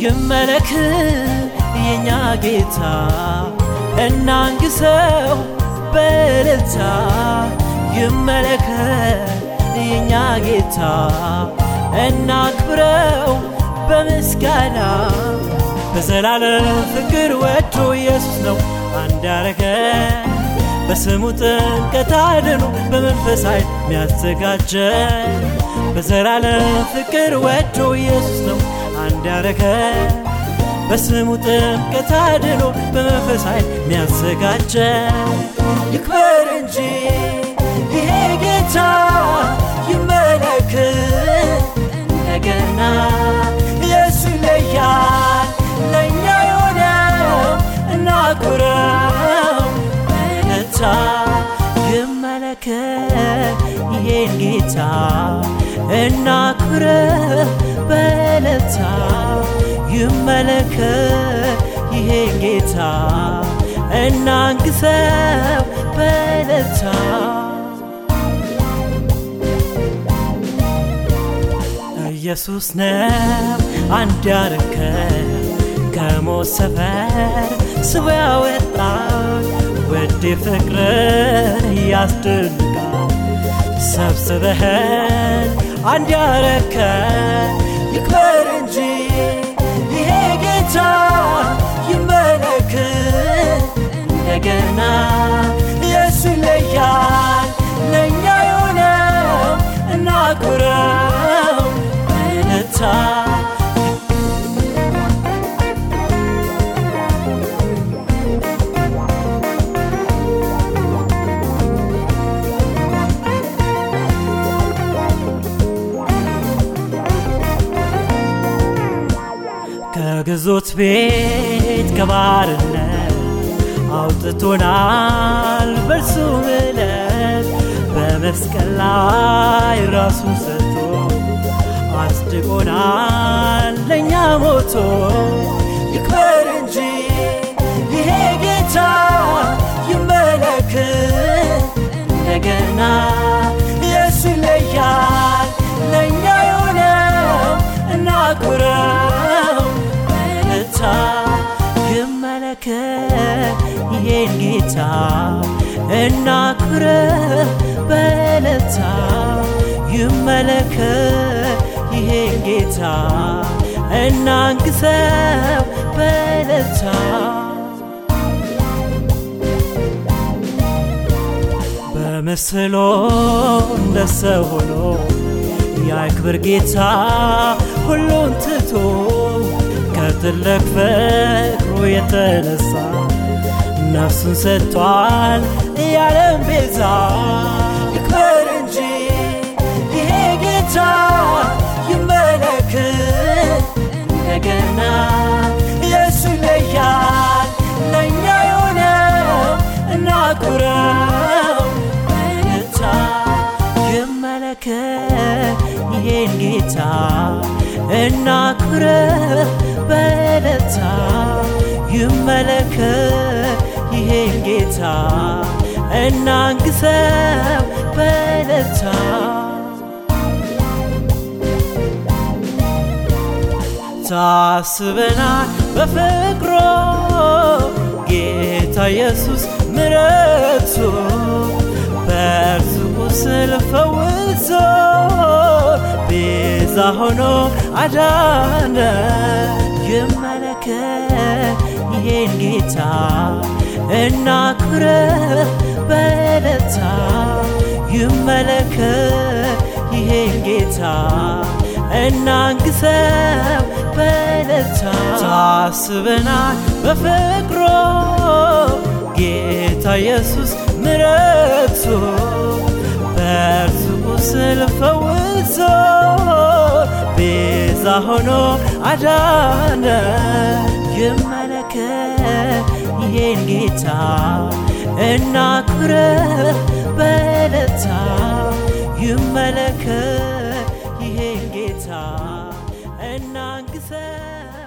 ይመለክ የኛ ጌታ እናንግሰው በእልልታ ይመለክ የኛ ጌታ እናክብረው በምስጋና በዘላለም ፍቅር ወዶ ኢየሱስ ነው አንድ ያረገን በስሙ ጥምቀት አድኖ በመንፈስ ኃይል ሚያዘጋጀን በዘላለም ፍቅር ወዶ ኢየሱስ ነው አንድ ያረገን በስሙ ጥምቀት አድኖ በመንፈስ ኃይል ሚያዘጋጀን ይክበር እንጂ ይሄ ጌታ ይመለክ እንደገና ኢየሱስ ይለያል ለእኛ የሆነው እናክብረው በእልልታ ይመለክ ይሄን ጌታ እናክብረው በእልልታ ይመለክ ይሄን ጌታ እናንግሰው በእልልታ ኢየሱስ ነው አንድ ያረከን ከሞት ሰፈር ስቦ ያወጣን ውድ ፍቅርን ያስደንቃል ሰብስበህን አንድ ያረከን ይክበር እንጂ ይሄ ጌታ ይመለክ እንደገና ኢየሱስ ይለያል ለእኛ የሆነው እናክብረው በእልልታ ከግዞት ቤት ከባርነት አውጥቶናል በእርሱ ምሕረት በመስቀል ላይ ራሱን ሰጥቶ አስድቆናል ለእኛ ሞቶ ይክበር እንጂ ይሄ ጌታ ይመለክ እንደገና ኢየሱስ ይለያል ለእኛ የሆነው እናክብረው በእልልታ ይመለክ ይሄን ጌታ እናክብረው በእልልታ ይመለክ ይሄን ጌታ እናንግሰው በእልልታ በምስሎ እንደ ሰው ሆኖ የክብር ጌታ ሁሉን ትቶ ከትልቅ ፍቅሩ የተነሳ ነፍሱን ሰጥቷል የዓለም ቤዛ ይክበር እንጂ ይሄ ጌታ ይመለክ እንደገና ኢየሱስ ይለያል ለእኛ የሆነው እናክብረው በእልልታ ይመለክ ይሄን ጌታ እናክብረው በእልልታ ይመለክ ይሄን ጌታ እናንግሰው በእልልታ ታስበናል በፍቅሮ ጌታ ኢየሱስ ምረቱ በእርሱ ቁስል ፈውሶ ቤዛ ሆኖ አዳነ ይመለክ ይሄን ጌታ እናክብረው በእልልታ ይመለክ ይሄን ጌታ እናንግሰው በእልልታ ታስበናል በፍቅሮ ጌታ ኢየሱስ ምረቱ በእርሱ ቁስል ፈውሶ ቤዛ ሆኖ አዳነ ይመለክ ይሄን ጌታ እናክብረው በእልልታ ይመለክ ይሄን ጌታ እናንግሰው